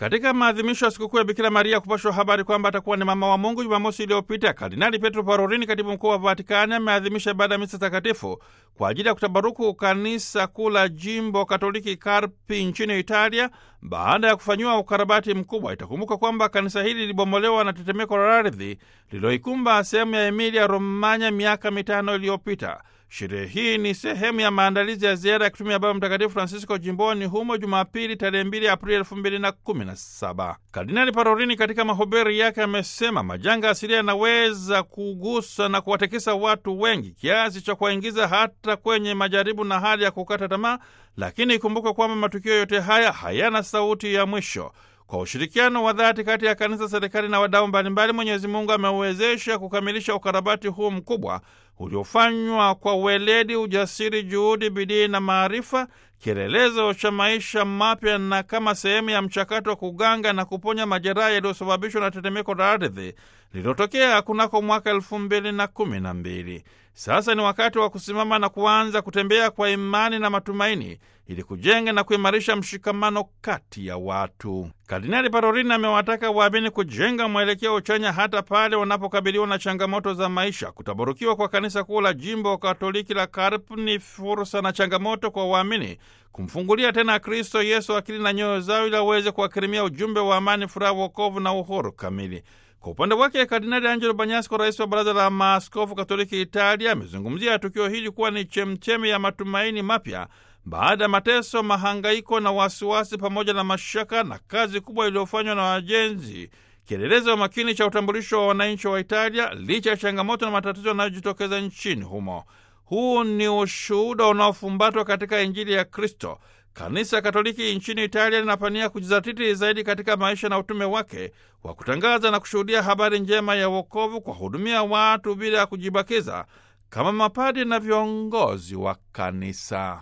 Katika maadhimisho ya sikukuu ya Bikira Maria kupashwa habari kwamba atakuwa ni mama wa Mungu, Jumamosi iliyopita, Kardinali Petro Parolini, katibu mkuu wa Vatikani, ameadhimisha ibada ya misa takatifu kwa ajili ya kutabaruku kanisa kuu la jimbo Katoliki Karpi nchini Italia baada ya kufanyiwa ukarabati mkubwa. Itakumbuka kwamba kanisa hili lilibomolewa na tetemeko la ardhi lililoikumba sehemu ya Emilia Romanya miaka mitano iliyopita. Sherehe hii ni sehemu ya maandalizi ya ziara ya kutumia Baba Mtakatifu Francisco jimboni humo Jumapili tarehe 2 Aprili elfu mbili na kumi na saba. Kardinali Parolini katika mahubiri yake amesema majanga asilia yanaweza kugusa na kuwatekesa watu wengi kiasi cha kuwaingiza hata kwenye majaribu na hali ya kukata tamaa, lakini ikumbuke kwamba matukio yote haya hayana sauti ya mwisho. Kwa ushirikiano wa dhati kati ya kanisa, serikali na wadau mbalimbali, Mwenyezi Mungu amewezesha kukamilisha ukarabati huu mkubwa uliofanywa kwa weledi, ujasiri, juhudi, bidii na maarifa, kielelezo cha maisha mapya na kama sehemu ya mchakato wa kuganga na kuponya majeraha yaliyosababishwa na tetemeko la ardhi lililotokea kunako mwaka elfu mbili na kumi na mbili. Sasa ni wakati wa kusimama na kuanza kutembea kwa imani na matumaini ili kujenga na kuimarisha mshikamano kati ya watu. Kardinali Parolini amewataka waamini kujenga mwelekeo chanya hata pale wanapokabiliwa na changamoto za maisha. Kutabarukiwa kwa kanisa kuu la jimbo Katoliki la Karp ni fursa na changamoto kwa waamini kumfungulia tena Kristo Yesu akili na nyoyo zao ili aweze kuwakirimia ujumbe wa amani, furaha, wokovu na uhuru kamili. Kwa upande wake Kardinali Angelo Banyasco, rais wa Baraza la Maaskofu Katoliki Italia, amezungumzia tukio hili kuwa ni chemchemi ya matumaini mapya baada ya mateso, mahangaiko na wasiwasi pamoja na mashaka na kazi kubwa iliyofanywa na wajenzi, kielelezo makini cha utambulisho wa wananchi wa Italia licha ya changamoto na matatizo yanayojitokeza nchini humo. Huu ni ushuhuda unaofumbatwa katika Injili ya Kristo. Kanisa Katoliki nchini Italia linapania kujizatiti zaidi katika maisha na utume wake wa kutangaza na kushuhudia habari njema ya wokovu, kwa hudumia watu bila ya kujibakiza, kama mapadi na viongozi wa kanisa.